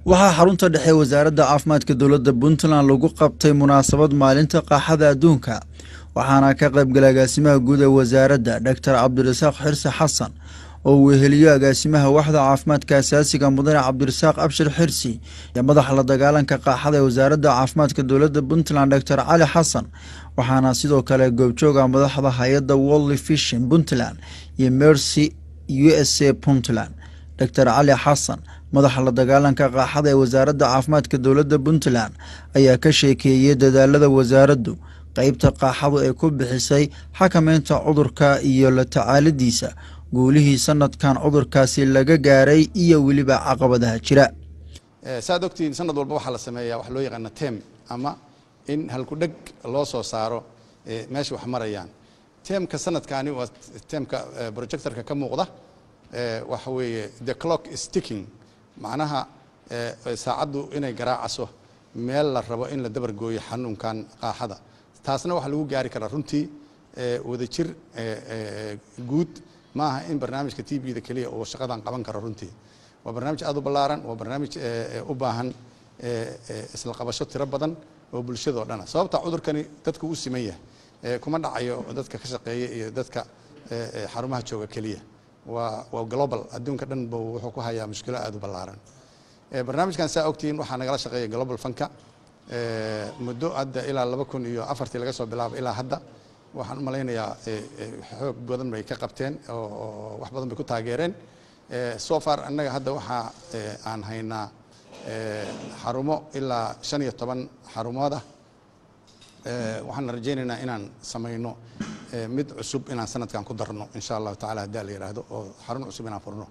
waxaa xarunta dhexe wasaaradda caafimaadka dowladda puntland lagu qabtay munaasabad maalinta qaaxada adduunka waxaana ka qaybgalay agaasimaha guud ee wasaaradda doctor cabdirasaaq xirse xasan oo weheliyo agaasimaha waxda caafimaadka asaasiga mudane cabdirasaaq abshir xirsi iyo madaxa la dagaalanka qaaxada ee wasaaradda caafimaadka dowladda puntland doctor cali xasan waxaana sidoo kale goobjooga madaxda hay-adda wolli fishin puntland iyo mercy u s a puntland doctor cali xasan madaxa la dagaalanka qaaxada ee wasaaradda caafimaadka dowladda puntland ayaa ka sheekeeyey dadaalada wasaaraddu qeybta qaaxadu ay ku bixisay xakameynta cudurka iyo la tacaalidiisa guulihii sanadkan cudurkaasi laga gaaray iyo weliba caqabadaha jira saad ogtihiin sanad walba waxaa la sameeyaa wax loo yaqaana tem ama in halkudheg loo soo saaro meesha wax marayaan temka sanadkaani waa temka projectorka ka muuqda waxa weeye the clock is ticking macnaha saacaddu inay garaacaso meel la rabo in la dabargooyo xanuunkan qaaxada taasna waxaa lagu gaari karaa runtii wadajir guud maaha in barnaamijka t v da keliya uu shaqadan qaban karo runtii waa barnaamij aad u ballaaran waa barnaamij u baahan isla qabasho tiro badan oo bulshada oo dhana sababta cudurkani dadka u siman yahay kuma dhacayo dadka ka shaqeeya iyo dadka xarumaha jooga keliya waa waa global adduunka dhan bu wuxuu ku hayaa mushkilo aad u ballaaran barnaamijkan saa ogtihiin waxaa nagala shaqeeya global funka muddo hadda ilaa laba kun iyo afartii laga soo bilaabo ilaa hadda waxaan u malaynayaa xoog badan bay ka qabteen oo wax badan bay ku taageereen so far annaga hadda waxaa aan haynaa xarumo ilaa shan iyo toban xarumood ah waxaan rajaynaynaa inaan samayno mid cusub inaan sanadkan ku darno insha allahu tacala haddaa la yidhaahdo oo xarun cusub inaan furno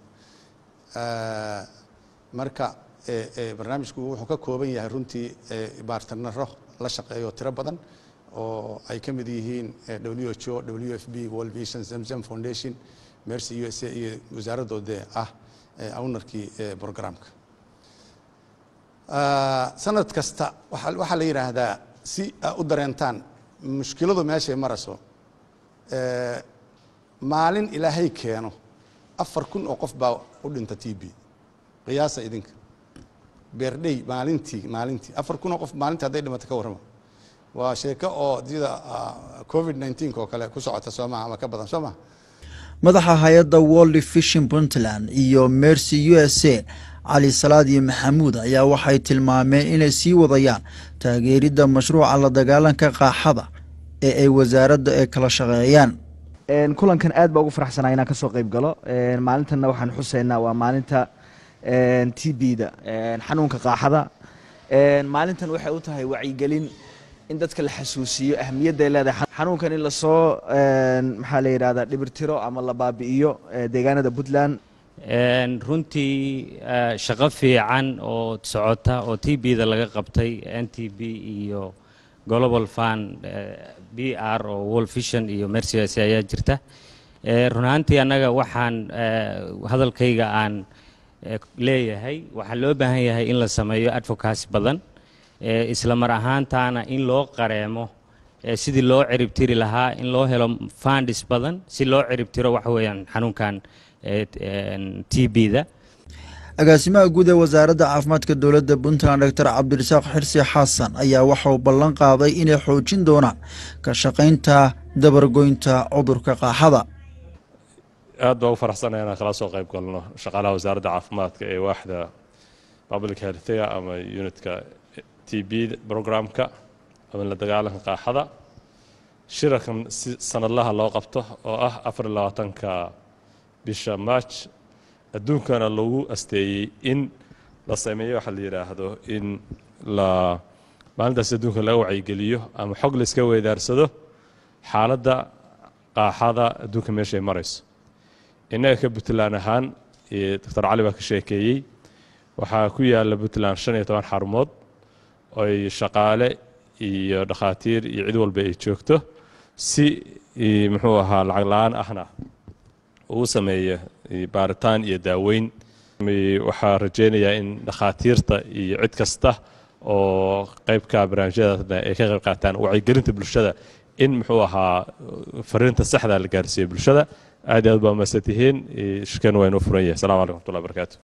marka barnaamijku wuxuu ka kooban yahay runtii baartanaro la shaqeeyo tiro badan oo ay ka mid yihiin w h o w f b world vision zemzem foundation mercy u s a iyo wasaaraddoode ah awnarkii programka sanad kasta waxaa la yidhaahdaa si u dareentaan mushkiladu meeshay marayso maalin ilaahay keeno afar kun oo qof baa u dhinta t b qiyaasa idinka beerdhey maalintii maalintii afar kun oo qof maalintii hadday dhimato ka warrama waa sheeko oo sida covid nneteen oo kale ku socota soo maha ama ka badan soo maha madaxa hay-adda wolli fishin puntland iyo mercy u s a cali salaad iyo maxamuud ayaa waxay tilmaameen inay sii wadayaan taageeridda mashruuca la dagaalanka qaaxada ee ay wasaaradda ay kala shaqeeyaan kulankan aad baa ugu faraxsanaa inaan kasoo qeyb galo maalintanna waxaan xuseynaa waa maalinta t b da xanuunka qaaxada maalintan waxay u tahay wacyigelin in dadka la xasuusiyo ahamiyadday leedahay xanuunkan in lasoo maxaa la yidhahdaa dhibirtiro ama la baabi'iyo deegaanada puntland runtii shaqo fiican oo socota oo t b da laga qabtay n t b iyo global fund b r oo world vision iyo mercys ayaa jirta run ahaantii annaga waxaan hadalkayga aan leeyahay waxaa loo baahan yahay in la sameeyo advocacy badan isla mar ahaantaana in loo qareemo sidii loo ciribtiri lahaa in loo helo fundis badan si loo ciribtiro waxa weeyaan xanuunkan t b da agaasimaha guud ee wasaaradda caafimaadka dowladda puntland doctor cabdirasaaq xirsi xasan ayaa waxauu ballan qaaday inay xoojin doonaan ka shaqaynta dabargoynta cudurka qaaxada aad baa u faraxsanaya inaan kala soo qayb galno shaqaalaha wasaaradda caafimaadka ee waaxda public healthcare ama unitka t b programka ama la dagaalanka qaaxada shirarkan si sanadlaha loo qabto oo ah afar iyo labaatanka bisha march adduunkana lagu asteeyey in la sameeyo waxaa la yidhaahdo in la maalintaas adduunka laga wacyigeliyo ama xog la iska weydaarsado xaaladda qaaxada adduunka meeshay marayso innaga ka puntland ahaan doctor cali baa ka sheekeeyey waxaa ku yaala puntland shan iyo toban xarumood oy shaqaale iyo dhakhaatiir iyo cid walba ay joogto si muxuu ahaa lacag la-aan ahna uu sameeyo baaritaan iyo daaweyn waxaa rajeynayaa in dhakhaatiirta iyo cid kasta oo qeybka barnaamijyadaasna ay ka qayb qaataan wacyigelinta bulshada in muxuu ahaa fariinta saxda la gaarsiiyo bulshada aad iyo aad baa mahadsan tihiin shirkeen waa inoo furan yahay assalamu alaikum wxmatullahi barakaatu